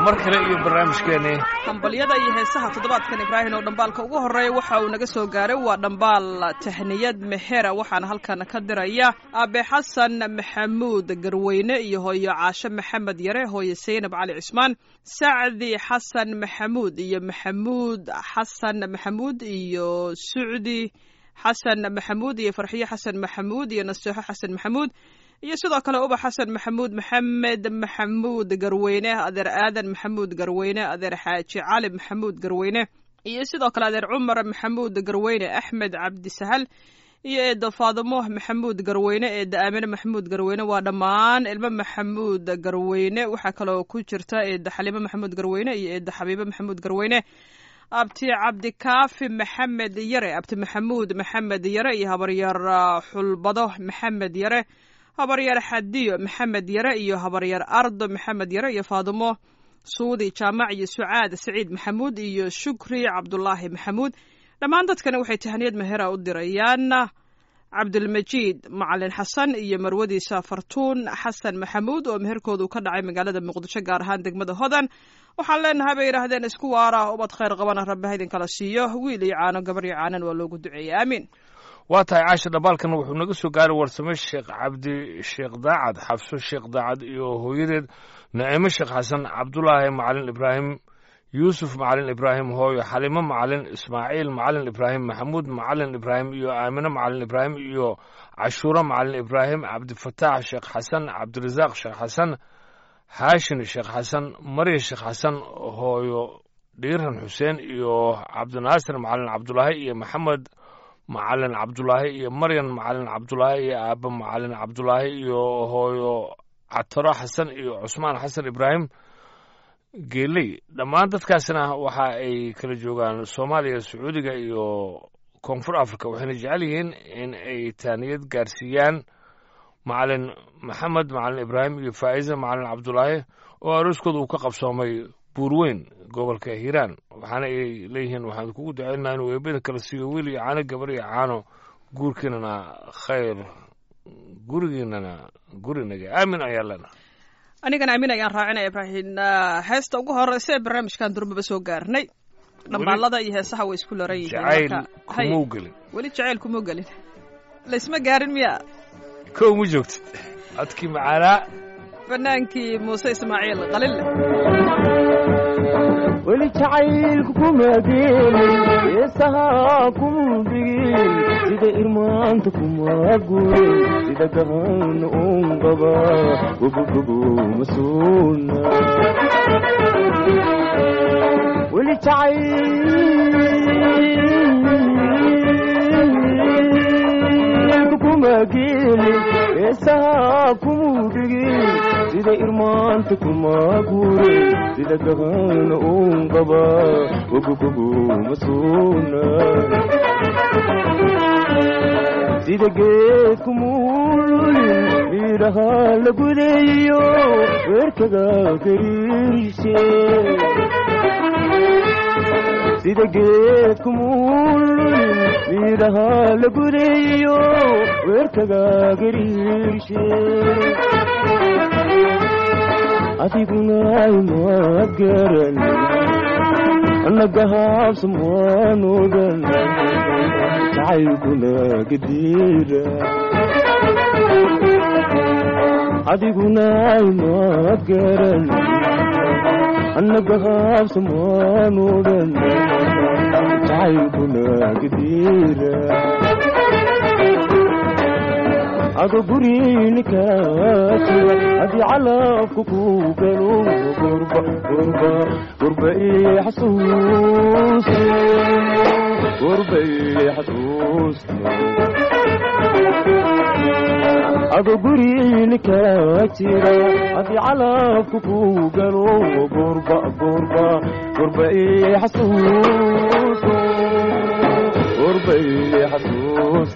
mar kale iyo barnaamijkeeni hambalyada iyo heesaha toddobaadkan ibraahim oo dhambaalka ugu horreeya waxa uu naga soo gaaray waa dhambaal tahniyad mehera waxaana halkan ka diraya aabe xasan maxamuud garweyne iyo hooyo caashe maxamed yare hooyo saynab cali cismaan sacdi xasan maxamuud iyo maxamuud xasan maxamuud iyo sucdi xasan maxamuud iyo farxiyo xasan maxamuud iyo naseexo xasan maxamuud iyo sidoo kale ubax xasan maxamuud maxamed maxamuud garweyne adeer aadan maxamuud garweyne adeer xaaji cali maxamuud garweyne iyo sidoo kale adeer cumar maxamuud garweyne axmed cabdisahal iyo eedda faadimo maxamuud garweyne eedda aamine maxamuud garweyne waa dhammaan ilmo maxamuud garweyne waxaa kaloo ku jirta eedda xaliimo maxamuud garweyne iyo eedda xabiibo maxamuud garweyne abti cabdikaafi maxamed yare abti maxamuud maxamed yare iyo habaryar xulbado maxamed yare habaryar xadiyo maxamed yare iyo habaryar ardo maxamed yare iyo faadimo suudi jaamac iyo sucaad saciid maxamuud iyo shukri cabdulaahi maxamuud dhammaan dadkani waxay tahaniyad mahera u dirayaan cabdulmajiid macalin xasan iyo marwadiisa fartuun xasan maxamuud oo meherkoodu ka dhacay magaalada muqdisho gaar ahaan degmada hodan waxaan leenahay bay yidhaahdeen isku waara ubad khayr qabana rabbi ha idinkala siiyo wiil iyo caano gabar iyo caanan waa loogu duceeyey aamiin waa tahay caasha dhambaalkan wuxuu naga soo gaaray warsame sheekh cabdi sheekh daacad xabso sheekh daacad iyo hooyadeed naciimo sheekh xasan cabdulaahi macalin ibraahim yuusuf macalin ibraahim hooyo xalimo macalin ismaaciil macalin ibraahim maxamuud macalin ibraahim iyo aamino macalin ibraahim iyo cashuuro macalin ibraahim cabdifataax sheekh xasan cabdirasaaq sheekh xasan haashin sheekh xasan marya sheekh xasan hooyo dhiiran xuseen iyo cabdinaasir macalin cabdulaahi iyo maxamed macalin cabdulaahi iyo maryan macalin cabdulaahi iyo aaba macalin cabdulaahi iyo hooyo cataro xasan iyo cusmaan xasan ibraahim geeley dhammaan dadkaasna waxa ay kala joogaan soomaaliya sacuudiga iyo koonfur africa waxayna jecel yihiin in ay taaniyad gaarsiiyaan macalin maxamed macalin ibraahim iyo faa'iza macalin cabdulaahi oo arooskooda uu ka qabsoomay buurweyn gobolka hiiraan waxaana ay leeyihiin waxaan kugu ducaynaa inuu eebada kala siiyo wiil iyo caano gabar iyo caano guurkiinana khayr gurigiinana gurinaga aamin ayaa lena anigana aamin ayaan raacinaya ibraahim heesta ugu horeysa ee barnaamijkan durbaba soo gaarnay dhambaalada iyo heesaha way isku loran yihiin jacayl marka- hay, kumuu gelin weli jacayl kuma gelin laysma gaarin miya kow ma joogtid codkii macaanaa banaankii muuse ismaaciil qalille weli jacaylku kuma gelin heesaha kuma dhigin sida irmaanta kuma gurin sida gahan un qaba gobogobo masuuna weli jacaylku kuma gelin heesaha kuma dhigin sida irmaanta kuma gurin sida gahan un qaba gobogobo masuuna sida geedku muululin midhaha la gudayo weerkaga gariirshe sida geedku muululin midhaha la gudayo weerkaga gariirshe adiguna imaad garan annagahaabsan waan ogan jacaylkuna gadiira adiguna imaad garan annagahaabsan waan ogan jacaylkuna gadiira ado gurinika jira haddii calafku ku galo gurba gurba gurba ii xasuus gurba ii xasuus ado gurinika jira haddii calafku ku galo gurba gurba gurba ii xasuus gurba ii xasuus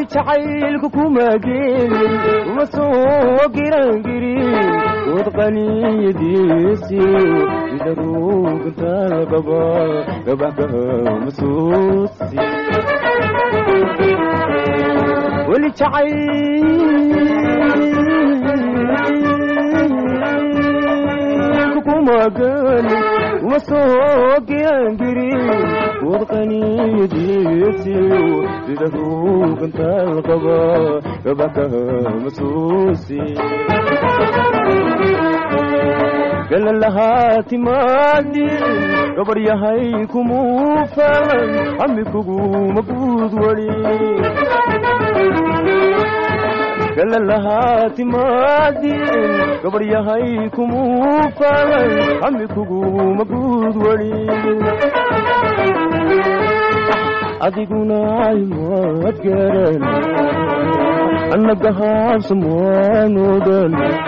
weli jacaylku kuma gelin uma soo girangirin dood qaniyadiisiyo sida ruugantaal qaba gabaxkama suusi weli jacayl kuma gelin uma soo girangirin dood qaniyadiisiyo sida ruugantaal qaba gabaxkama suusi galalahaa timaadin gabar yahay kumuu falan ami kuguma guud wali galalahaa timaadin gabar yahay kumuu falan ami kuguma guud wali adiguna aymaad garan annaga haabsamwaanodan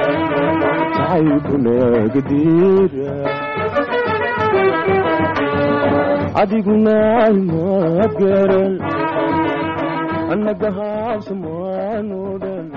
adiguna aymaad garan annaga haabsamwaanodan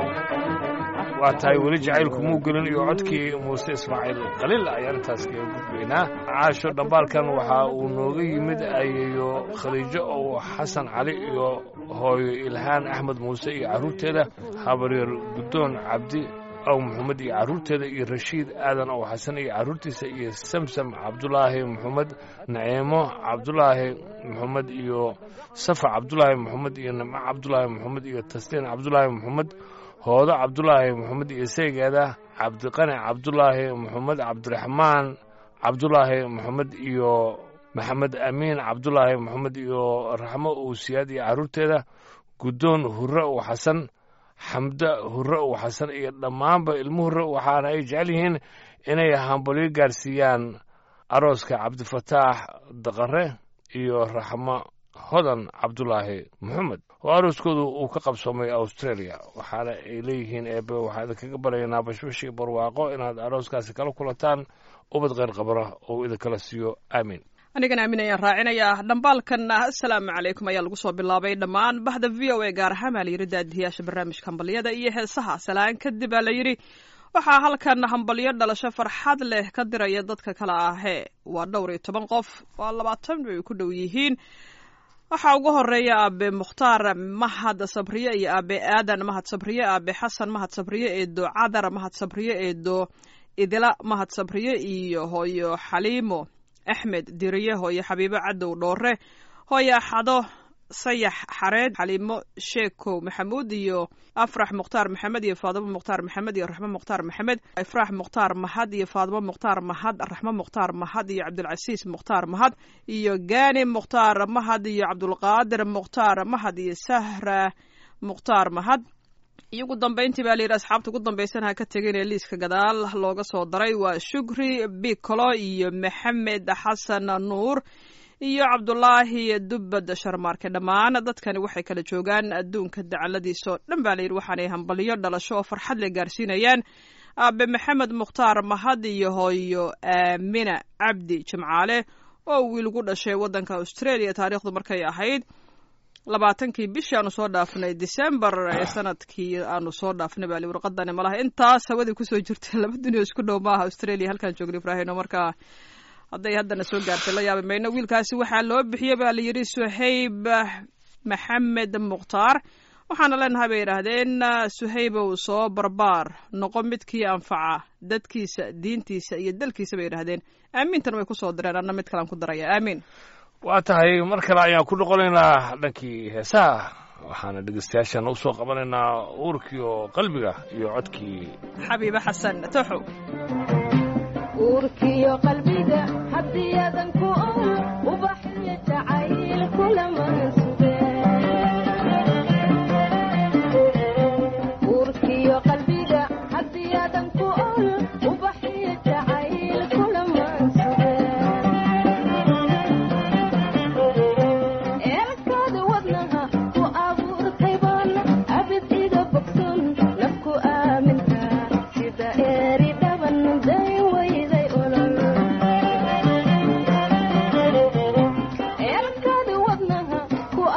waa tahay weli jacaylku muu gelin iyo codkii muuse ismaaciil khaliil ayaan intaas kaga gudbaynaa caasho dhambaalkan waxa uu nooga yimid ayeeyo khaliijo oo xasan cali iyo hooyo ilhaan axmed muuse iyo carruurteeda habaryeer guddoon cabdi aw maxamed iyo carruurteeda iyo rashiid aadan ow xasan iyo carruurtiisa iyo samsam cabdulaahi maxamed naciimo cabdulaahi maxamed iyo safa cabdulaahi maxamed iyo nimco cabdulaahi maxamed iyo tasliin cabdulaahi maxamed hoodo cabdulaahi maxamed iyo saygeeda cabdiqani cabdulaahi maxamed cabdiraxmaan cabdulaahi maxamed iyo maxamed amiin cabdulaahi maxamed iyo raxmo owsiyaad iyo carruurteeda guddoon hurre ow xasan xamda hurre ow xasan iyo dhammaanba ilmo hurre waxaana ay jecel yihiin inay hambalyo gaarsiiyaan arooska cabdifataax daqare iyo raxmo hodan cabdulaahi maxamed oo arooskoodu uu ka qabsoomay australia waxaana ay leeyihiin eebe waxaa idinkaga baryaynaa bashbash iyo barwaaqo inaad arooskaasi kala kulantaan ubad kheyr qabara oo idinkala siiyo aamiin anigana aamin ayaan raacinayaa dhambaalkan assalaamu calaykum ayaa lagu soo bilaabay dhammaan bahda v o a gaar ahaan baa layidhi daadiyaasha barnaamijka hambalyada iyo heesaha salaan kadib baa layidhi waxaa halkan hambalyo dhalasho farxad leh ka diraya dadka kale ahee waa dhowr iyo toban qof waa labaatan bay ku dhow yihiin waxaa ugu horeeya aabe mukhtaar mahad sabriye iyo aabe aadan mahad sabriye aabe xasan mahad sabriye eedo cadar mahad sabriye eedo idila mahad sabriye iyo hooyo xaliimo axmed diriye hooyo xabiibo cadow dhoore hooyo axado sayax xareed xaliimo sheekow maxamuud iyo afrax mukhtaar maxamed iyo faadimo mukhtaar maxamed iyo raxmo mukhtaar maxamed ifraax mukhtaar mahad iyo faadimo mukhtaar mahad raxmo mukhtaar mahad iyo cabdilcasiis mukhtaar mahad iyo gaani mukhtaar mahad iyo cabdulqaadir mukhtaar mahad iyo sahra mukhtaar mahad iyo ugu dambeyntii baa layidhi asxaabta ugu dambaysan ha ka tegin ee liiska gadaal looga soo daray waa shukri bicolo iyo maxamed xasan nuur iyo cabdulaahi dubbad sharmaarke dhammaan dadkani waxay kala joogaan adduunka dacaladiisa oo dhan baa layidhi waxaanay hambalyo dhalasho oo farxad le gaarsiinayaan aabe maxamed mukhtaar mahad iyo hooyo aamina cabdi jimcaale oo wiilgu dhashay waddanka australia taariikhdu markay ahayd labaatankii bishii aanu soo dhaafnay december ee sanadkii aanu soo dhaafnay baa li warqadani malaha intaas hawadii kusoo jirtay laba dunio isku dhow maaha australia halkaan joogna ibraahino markaa hadday haddana soo gaartay la yaabi mayno wiilkaasi waxaa loo bixiyey baa la yidhi suhayb maxamed mukhtaar waxaana leenahay bay yidhaahdeen suhaybow soo barbaar noqo midkii anfaca dadkiisa diintiisa iyo dalkiisa bay yidhahdeen aamintan way kusoo direen anna mid kalaan ku daraya aamiin waa tahay mar kale ayaan ku noqonaynaa dhankii heesaha waxaana dhegeystayaashaana usoo qabanaynaa uurkii oo qalbiga iyo codkii xabiibe xasan toxow uurkiyo qalbiga haddii adan ku ool ubaxyo jacayl kulaman suge uurkiyo qalbiga haddii adan ku ool ubaxyo jacayl kulaman suge eelkaada wadnaha ku abuurtay baan abid iga bogson nafku aaminka sida eeri dhaban day wayday olol eelkaada wadnaha ku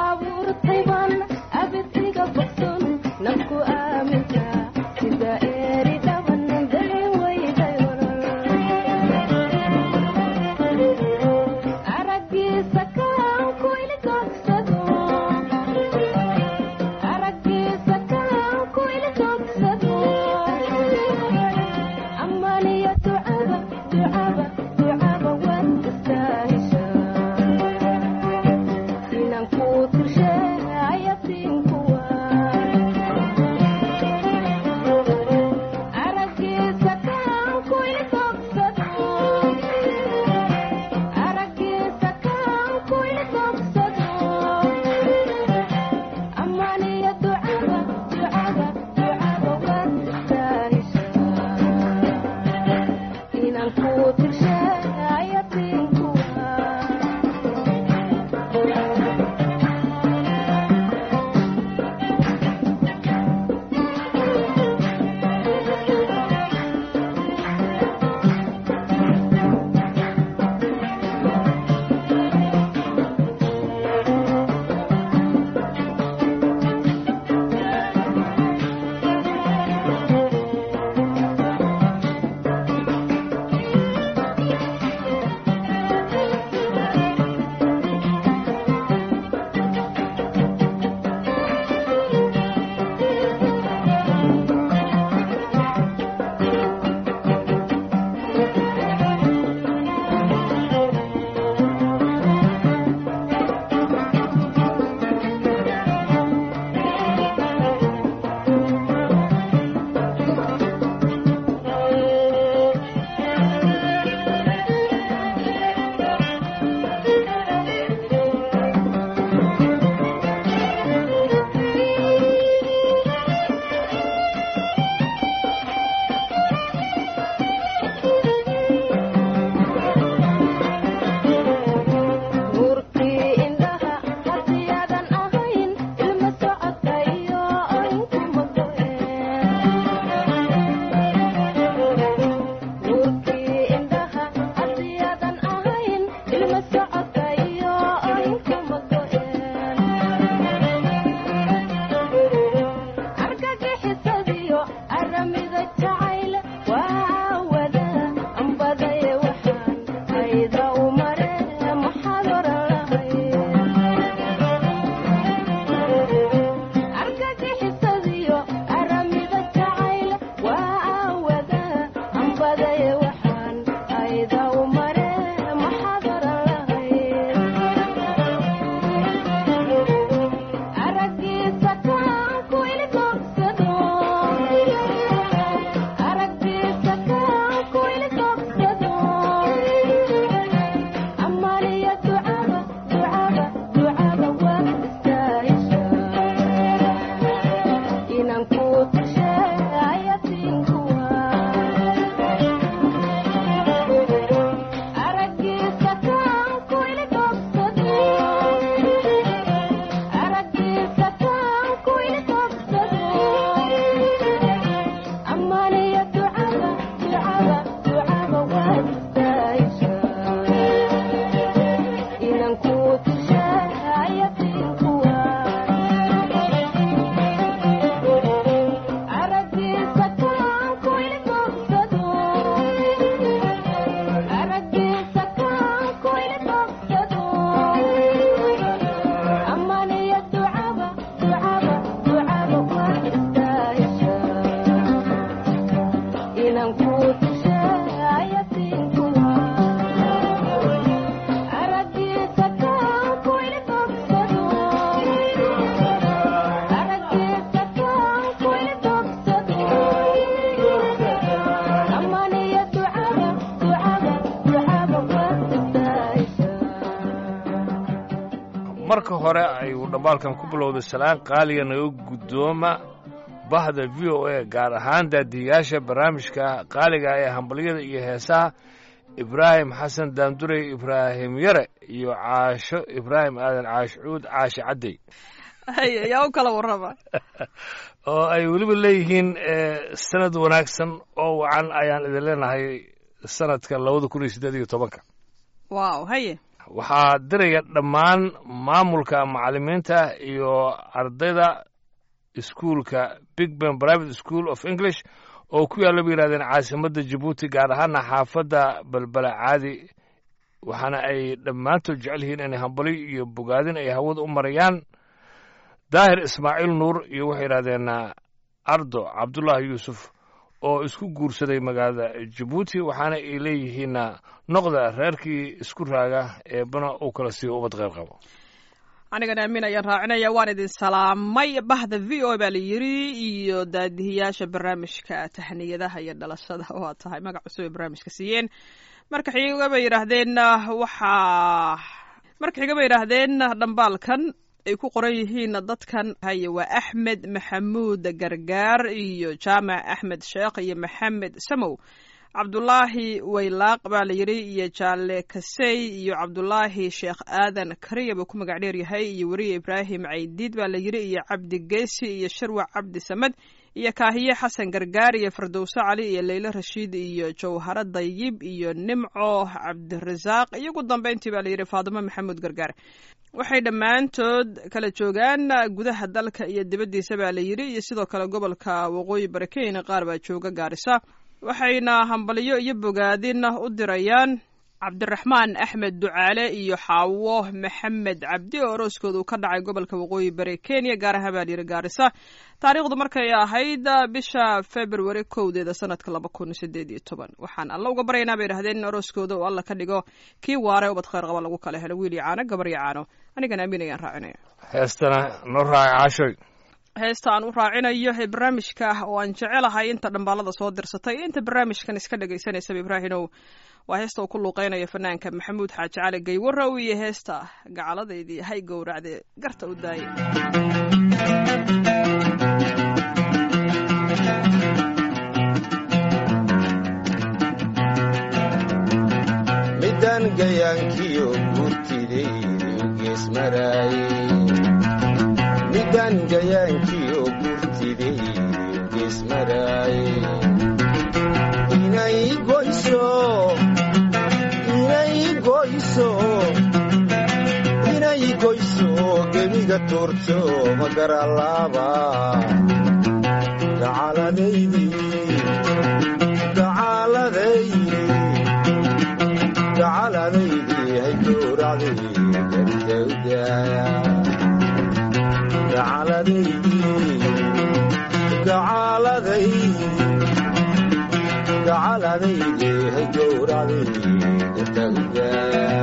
hore ayuu dhambaalkan ku bilowday salaan qaaliya naga guddooma bahda v o a gaar ahaan daadiyayaasha barnaamijka qaaliga ee hambalyada iyo heesaha ibraahim xasan daandurey ibraahim yare iyo caasho ibraahim aadan caash cuud caashi caddey hay yaa u kala warrama oo ay weliba leeyihiin sanad wanaagsan oo wacan ayaan idin leenahay sanadka labada kun iyo siddeed iyo tobanka wow haye waxaa diraya dhammaan maamulka macallimiinta iyo ardayda iskuulka big ben private school of english oo ku yaalla bay yidhahdeen caasimadda jabuuti gaar ahaana xaafadda balbala caadi waxaana ay dhammaantood jecel yihiin inay hambali iyo bogaadin ay hawada u marayaan daahir ismaaciil nuur iyo waxay yidhahdeen ardo cabdullaahi yuusuf oo isku guursaday magaalada jabuuti waxaana ay leeyihiin noqda reerkii isku raaga eebana uu kala siiyo ubad qayb qabo anigana amiin ayaan raacinaya waan idin salaamay bahda v o baa la yiri iyo daadihiyaasha barnaamijka tahniyadaha iyo dhalashada waa tahay magac cusub ay barnaamijka siiyeen marka xiga bay yidhaahdeen waxaa marka xiga bay yidhaahdeen dhambaalkan ay ku qoran yihiin dadkan haye waa axmed maxamuud gargaar iyo jaamac axmed sheekh iyo maxamed samow cabdulaahi waylaaq baa la yidhi iyo jaale kasey iyo cabdulaahi sheekh aadan kariya buu ku magac dheer yahay iyo weriye ibraahim caydiid baa la yidhi iyo cabdi geesi iyo sharwac cabdi samed iyo kaahiye xasan gargaar iyo fardowse cali iyo leyle rashiid iyo jawharo dayib iyo nimco cabdirasaaq iyo ugu dambeyntii baa la yidhi faadimo maxamuud gargaar waxay dhammaantood kala joogaan gudaha dalka iyo dibaddiisa baa la yidhi iyo sidoo kale gobolka waqooyi bari kenya qaar baa jooga gaarisa waxayna hambalyo iyo bogaadin u dirayaan cabdiraxmaan axmed ducaale iyo xaawo maxamed cabdi oo orooskooda uu ka dhacay gobolka waqooyi bari kenya gaar ahaan baa layidhi gaarisa taariikhdu markay ahayd bisha february kowdeeda sanadka laba kun sideed iyo toban waxaan alla uga baryaynaa bay idhahdeen in orooskooda uu alla ka dhigo kii waare ubad khayr qaba lagu kala helo wiil iyo caano gabar iyo caano anigana amiin ayaan raacinaya heestana noo raaca caashoy heesta aan u raacinayo ee barnaamijka oo aan jecelahay inta dhambaalada soo dirsatay inta barnaamijkan iska dhagaysanaysaba ibraahinow waa heesta uu ku luuqeynayo fanaanka maxamuud xaaji cali gaywarow iyo heesta gacaladeydii hay gowracde garta u daayay midaan gayaankiyo gurtidaydu gees maraaye midaan gayaankiyo gurtidaydu gees maraaye inay goyso inay goyso inay goyso gebiga tuurto magaralaaba gacaladaydii gacaladaydii gacaladaydii hay gowracday gartawdaaya gacaladaydii gacaladaydii gacaladaydii hay gowracday gartawdaaya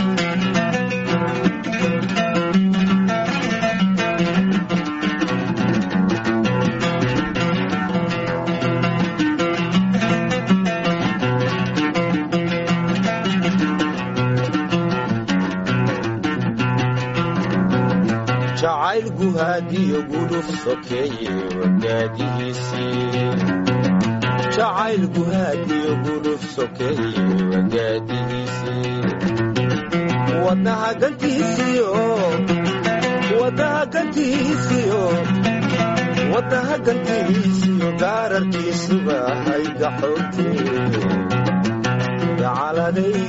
jacayl guhaadiyo gudhuf sokeeye wagaadihiisii jacayl guhaadiyo gudhuf sokeeye wagaadihiisii wadnaha gantiisiyo wadnaha gantiisiyo wadnaha gantiisiyo gaararkiisuba hayga xoogtee gacaladay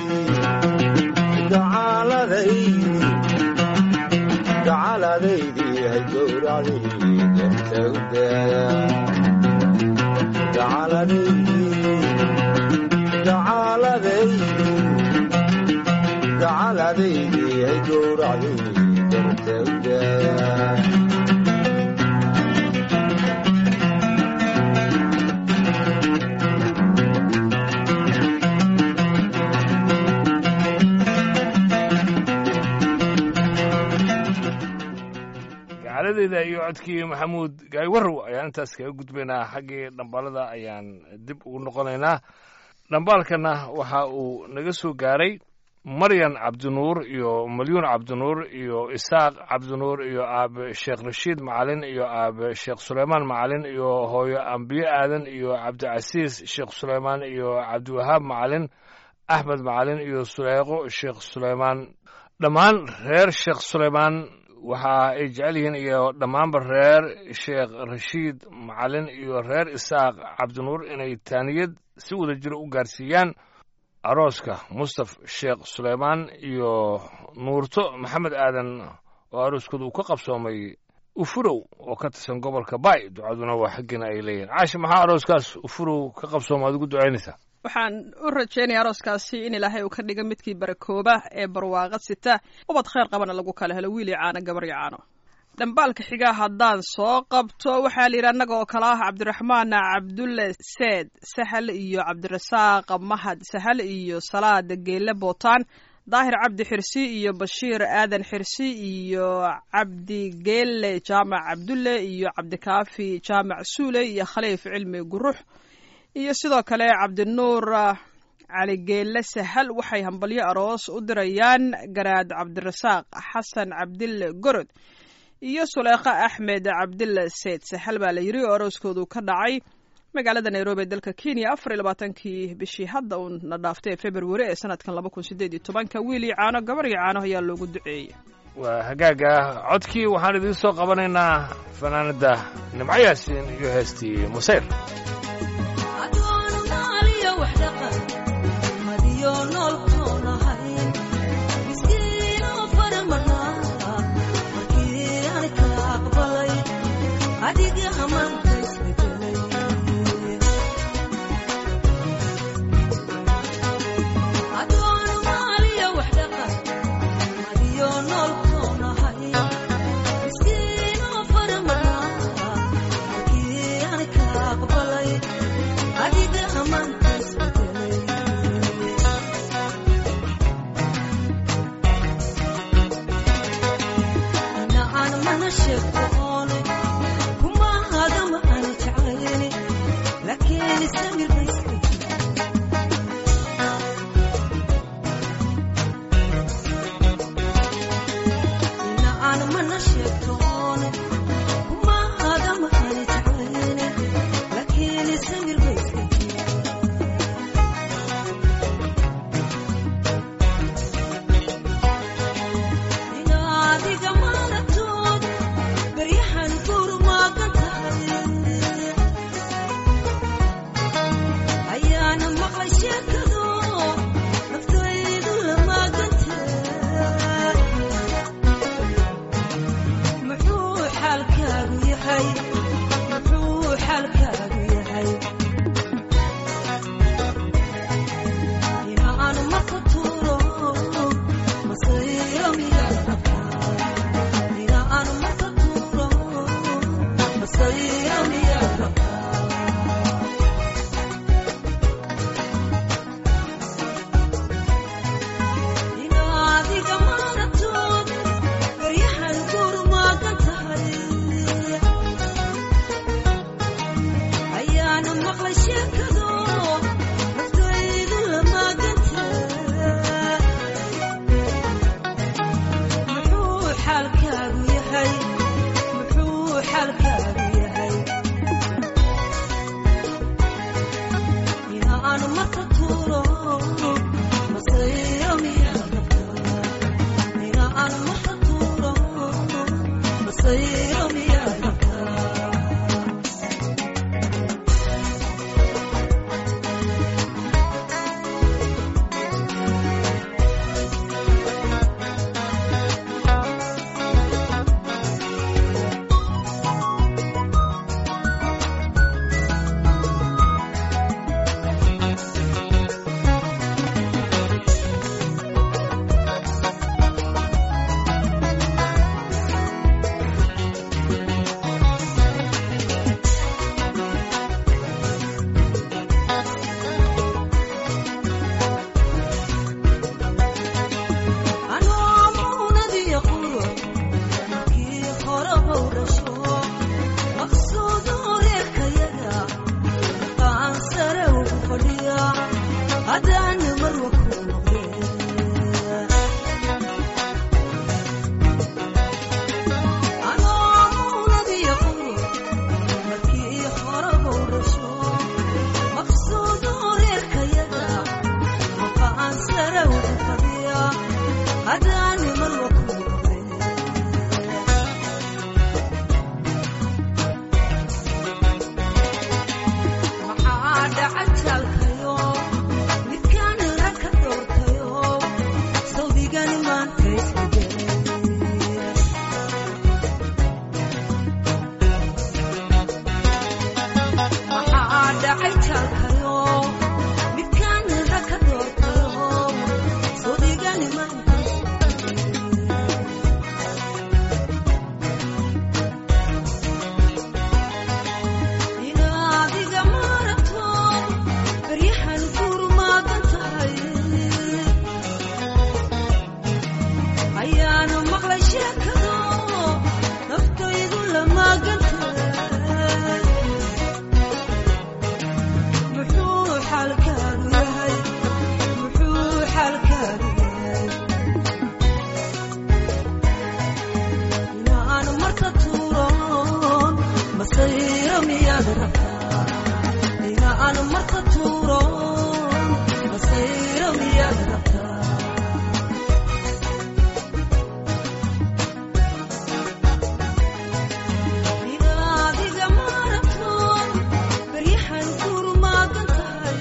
gacaladay gacaladaydii hay gowracday gartawdaaya gacaladaydii gacaladaydii gacaladaydii hay gowracday gartawdaaya gacaladeeda iyo codkii maxamuud gaaywarow ayaan intaas kaga gudbaynaa xaggii dhambaalada ayaan dib ugu noqonaynaa dhambaalkana waxa uu naga soo gaaray maryan cabdinuur iyo malyuun cabdinuur iyo isaaq cabdinuur iyo aabe sheekh rashiid macalin iyo aabe sheekh suleymaan macalin iyo hooyo ambiye aadan iyo cabdicasiis sheekh suleymaan iyo cabdiwahaab macalin axmed macalin iyo suleyqo sheekh suleymaan dhammaan reer sheekh suleymaan waxa ay jecel yihiin iyo dhammaanba reer sheekh rashiid macalin iyo reer isaaq cabdinuur inay taaniyad si wada jiro u gaarsiiyaan arooska mustaf sheekh suleymaan iyo nuurto maxamed aadan oo arooskooda uu ka qabsoomay ufurow oo ka tirsan gobolka baay ducaduna waa xaggiina ay leeyihin caashi maxaa arooskaas ufurow ka qabsooma aad ugu ducaynaysaa waxaan u rajaynaya arooskaasi in ilaahay uu ka dhiga midkii barakooba ee barwaaqad sita ubad khayr qabana lagu kala helo wiil iyo caano gabar iyo caano dhambaalka xigaa haddaan soo qabto waxaa la yidhi annaga oo kale ah cabdiraxmaan cabdulle seed sahal iyo cabdirasaaq mahad sahal iyo salaad geelle bootaan daahir cabdi xirsi iyo bashiir aadan xirsi iyo cabdi geelle jaamac cabdulle iyo cabdikaafi jaamac suule iyo khaliif cilmi gurux iyo sidoo kale cabdinuur cali geelle sahal waxay hambalyo aroos u dirayaan garaad cabdirasaaq xasan cabdille gorod iyo suleekha axmed cabdille seyd sahal baa la yidhi oo arooskoodu ka dhacay magaalada nairobi ee dalka kenya afar iyo labaatankii bishii hadda uun na dhaaftay ee februari ee sanadkan laba kun sideed iyo tobanka wiil iyo caano gabar iyo caano ayaa loogu duceeyey waa hagaaga codkii waxaan idiin soo qabanaynaa fanaanada nimco yaasiin iyo heestii museyr xaalkaagu yahay masayro miyaad rabtaa ina aan marka tuuro masayro miyaad rabtaa inaad iga maarato baryahan kurmaagan tahay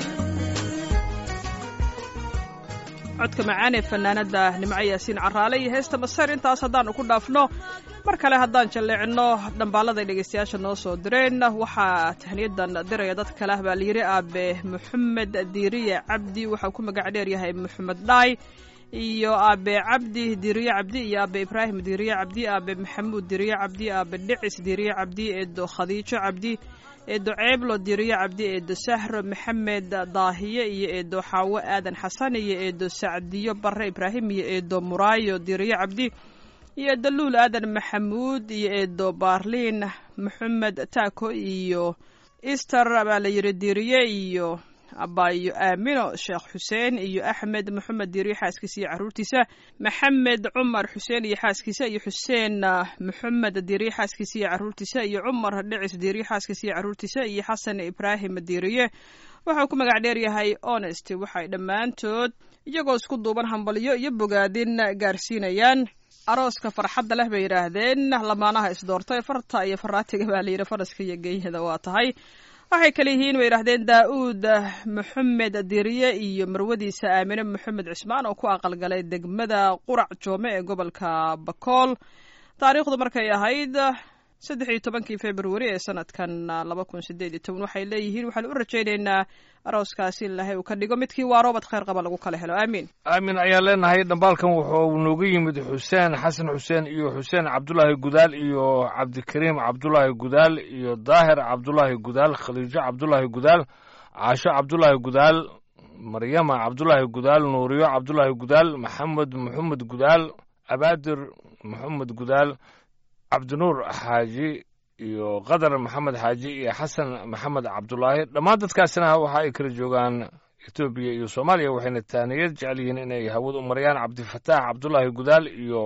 codka macaan ee fanaanada nimco yaasiin caraale iyo heesta masar intaas haddaanu ku dhaafno mar kale haddaan jalleecino dhambaaladay dhegaystayaasha noo soo direen waxaa tahniyadan diraya dad kale ah baa layidhi aabe maxamed diiriye cabdi waxau ku magac dheer yahay maxamed dhaay iyo aabe cabdi diiriye cabdi iyo aabe ibraahim diiriye cabdi aabe maxamuud diiriye cabdi aabe dhicis diiriye cabdi eedo khadiijo cabdi eedo ceeblo diiriye cabdi eedo sahro maxamed daahiye iyo eedo xaawo aadan xasan iyo eedo sacdiyo bare ibraahim iyo eedo muraayo diiriye cabdi iyo eedo luul aadan maxamuud iyo eedo baarliin maxamed taako iyo easter baa la yidhi diiriye iyo abaayo aamino sheekh xuseen iyo axmed maxamed diiriye xaaskiisa iyo caruurtiisa maxamed cumar xuseen iyo xaaskiisa iyo xuseen maxamed diiriye xaaskiisa iyo caruurtiisa iyo cumar dhicis diiriye xaaskiisa iyo caruurtiisa iyo xasan ibraahim diiriye waxau ku magac dheer yahay honest waxay dhammaantood iyagoo isku duuban hambalyo iyo bogaadin gaarsiinayaan arooska farxadda leh bay yidhaahdeen lamaanaha isdoortay farta iyo faraatiga baa layidhi faraska iyo geeyada waa tahay waxay kale yihiin bay yidhahdeen daa-uud maxamed diriye iyo marwadiisa aamine maxamed cismaan oo ku aqalgalay degmada qurac joome ee gobolka bakool taariikhdu markay ahayd saddex iyo tobankii februari ee sanadkan laba kun sideed iyo toban waxay leeyihiin waxaan u rajaynaynaa arooskaasi in ilahay uu ka dhigo midkii waaroobad khayr qaba lagu kala helo aamiin aamin ayaan leenahay dhambaalkan wuxuu nooga yimid xuseen xasan xuseen iyo xuseen cabdulaahi gudaal iyo cabdikariim cabdulaahi gudaal iyo daahir cabdulaahi gudaal khaliijo cabdulaahi gudaal caasho cabdulaahi gudaal maryama cabdulaahi gudaal nuuriyo cabdulaahi gudaal maxamed maxamed gudaal abaadir maxamed gudaal cabdinuur xaaji iyo qadar maxamed xaaji iyo xasan maxamed cabdulaahi dhammaan dadkaasina waxa ay kala joogaan etoobiya iyo soomaaliya waxayna taaniyad jecel yihiin inay hawad u marayaan cabdifataax cabdulaahi gudaal iyo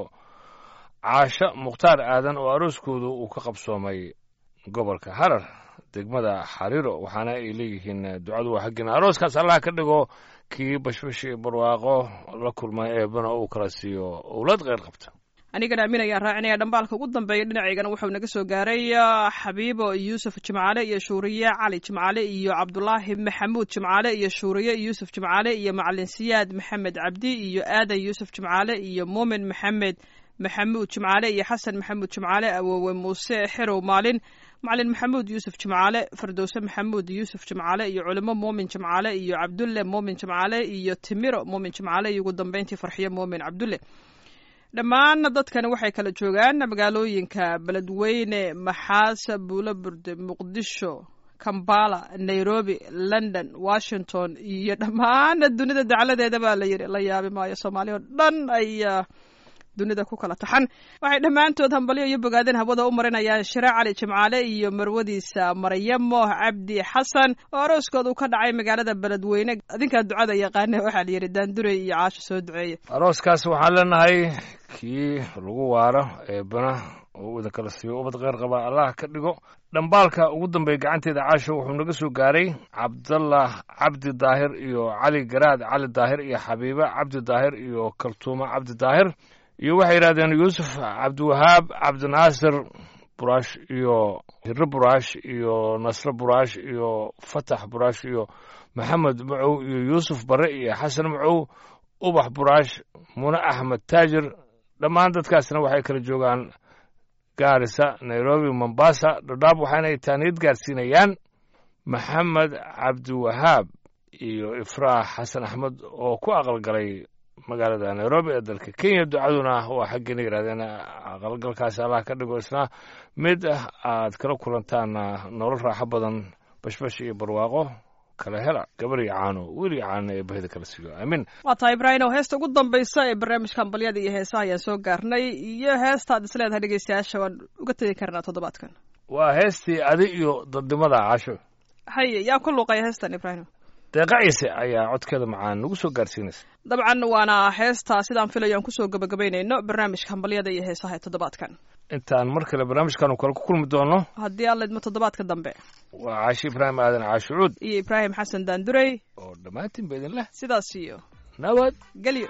caasho mukhtaar aadan oo arooskoodu uu ka qabsoomay gobolka harar degmada xariiro waxaana ay leeyihiin ducadu waa xaggiina arooskaas allah ka dhigo kii bashbash iyo barwaaqo la kulmay eebana uu kala siiyo owlad kheyr qabta anigana aamin ayaan raacinaya dhambaalka ugu dambeeya dhinacaygana wuxuu naga soo gaaray xabiibo yuusuf jimcaale iyo shuuriye cali jimcaale iyo cabdulaahi maxamuud jimcaale iyo shuuriye yuusuf jimcaale iyo macalin siyaad maxamed cabdi iyo aadan yuusuf jimcaale iyo muumin maxamed maxamuud jimcaale iyo xasan maxamuud jimcaale awoowe muuse xerow maalin macalin maxamuud yuusuf jimcaale fardowse maxamuud yuusuf jimcaale iyo culimo muumin jimcaale iyo cabdulle muumin jimcaale iyo timiro muumin jimcaale iyo ugu dambeyntii farxiyo muumin cabdulle dhammaan dadkani waxay kala joogaan magaalooyinka beledweyne maxaas buulo burde muqdisho kambala nairobi london washington iyo dhammaan dunida dacladeeda baa la yidhi la yaabi maayo soomaaliya oo dhan ayaa dunida ku kala taxan waxay dhammaantood hambalyo iyo bogaadin hawada u marinayaan shire cali jimcaale iyo marwadiisa maryamo cabdi xasan oo arooskooda uu ka dhacay magaalada beledweyne adinkaa ducada yaqaana waxaa la yidhi daandurey iyo caasho soo duceeya arooskaas waxaan leenahay kii lagu waaro eebana oo idin kala siiyo ubad kheyr qaba allah ka dhigo dhambaalka ugu dambeeya gacanteeda caasho wuxuu naga soo gaaray cabdallah cabdi daahir iyo cali garaad cali daahir iyo xabiibe cabdi daahir iyo kaltuumo cabdi daahir iyo waxay yidhahdeen yuusuf cabdiwahaab cabdinaasir buraash iyo hiro buraash iyo nasre buraash iyo fatax buraash iyo maxamed macow iyo yuusuf bare iyo xasan macow ubax buraash mune axmed taajir dhammaan dadkaasna waxay kala joogaan gaarisa nairobi mombasa dhadhaab waxaanay taaniyad gaarsiinayaan maxamed cabdiwahaab iyo ifraax xasan axmed oo ku aqalgalay magaalada nairobi ee dalka kenya ducaduna waa xaggeena yidhahdeen aqalgalkaasi allah ka dhigo isna mid aad kala kulantaan nolol raaxo badan bashbash iyo barwaaqo kala hela gabar iyo caano wiil iyo caano ee bahida kala siiyo aamin waa tahay ibraahim oo heesta ugu dambaysa ee barnaamijka hambalyada iyo heesaha ayaan soo gaarnay iyo heestaad is leedahay dhegeystayaasha waan uga tegi karnaa toddobaadkan waa heestii adi iyo dadnimada casho haye yaa ku luuqaya heestan ibraahim deeqa ciise ayaa codkeeda macaan nagu soo gaarsiinaysa dabcan waana heesta sidaan filayo aan kusoo gabagabaynayno barnaamijka hambalyada iyo heesaha ee toddobaadkan intaan mar kale barnaamijkan kale ku kulmi doono haddii aan laydmo toddobaadka dambe waa caashi ibraahim aadan caashucuud iyo ibraahim xasan daandurey oo dhammaantiin ba idin leh sidaas iyo nabad gelyo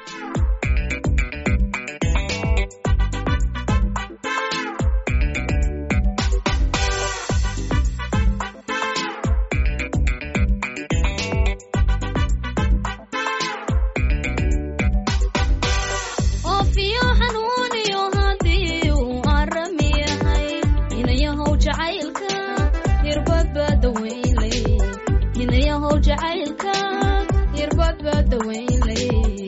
oofiyo xanuuniyo haddii uu arami yahay inayahow jacaylka hirbadbaada weynley inayahow jacaylka hirbadbaada weynley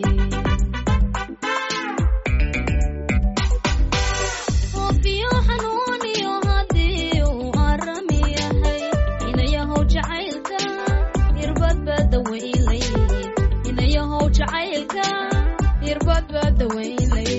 oofiyo xanuuniyo haddii uu arami yahay inayahow jacaylka hirbadbaada weynley inayahow jacaylka hirbadbaada weynley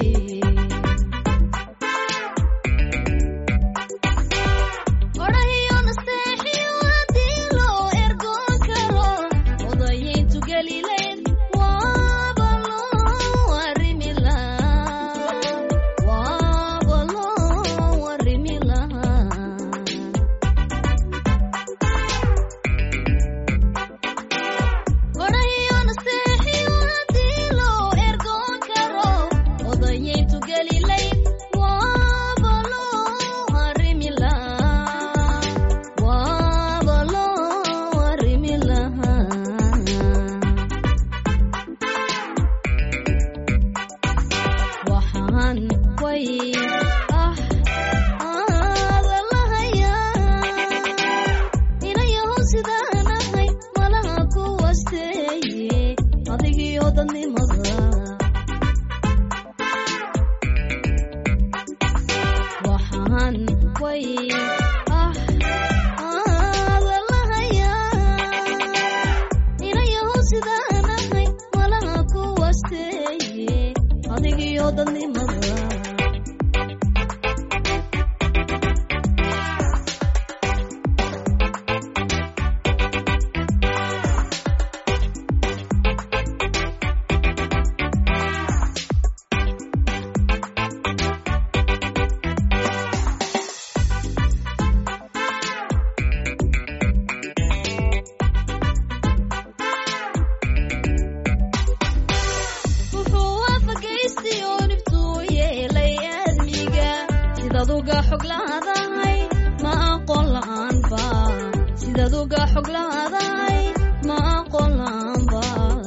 odhahiyo nasteexiyo haddii loo ergoon karo odayayntu gelileyn waaba loo arrimi lahaa waaba loo arrimi lahaa odhahiyo nasteexiyo haddii loo ergoon karo odayayntu gelileyn waaba loo arrimi lahaa waaba loo arrimi lahaa waxaan way ah aada lahayaa inayahow sidaan ahay malaha ku wasteeye adigiyo dadnimada waxaan way ah aada lahayaa inayahow sidaan ahay malaha ku wasteeye adigiyo dadnimada wuxuu waafagaystay oo dhibtuu yeelay aadmiga sidaad uga xog laadahay ma aqoon la'aanba sidaad uga xog laadahay ma aqoon la'aanba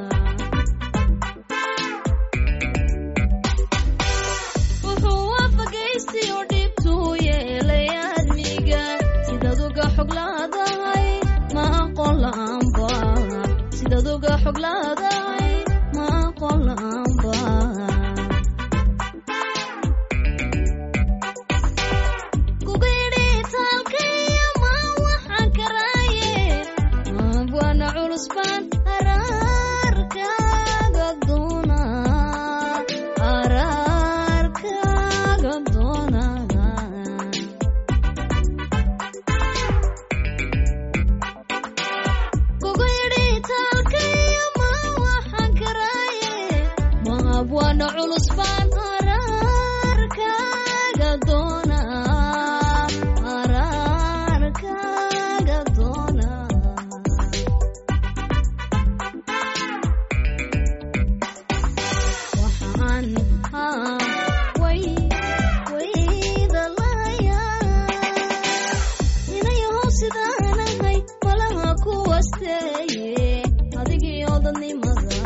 wuxuu waafagaystay oo dhibtuu yeelay aadmiga sidaad uga xog laadahay ma aqoon la'aanba sidaad uga xog laadahay ma aqoon la'aanba kugidhi taalkaya ma waxaan karaaye abwana culus baan araarkaaga doona araarkaaga doona kugu yidhi taalkaya ma waxaan karaaye ma abwana culus baan araarkaaga doona araarkaaga doona waxaan haa way wayda lahayaa inayahow sidaan ahay malaha ku wasteeye adigiyo dadnimada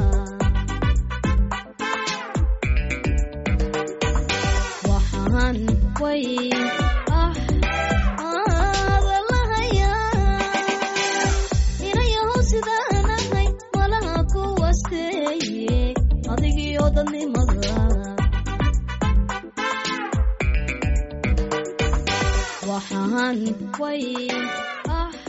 waxaan way ah aada lahayaa inayahow sidaan ahay malaha ku wasteeye adigiyo dadnimada waxaan way ah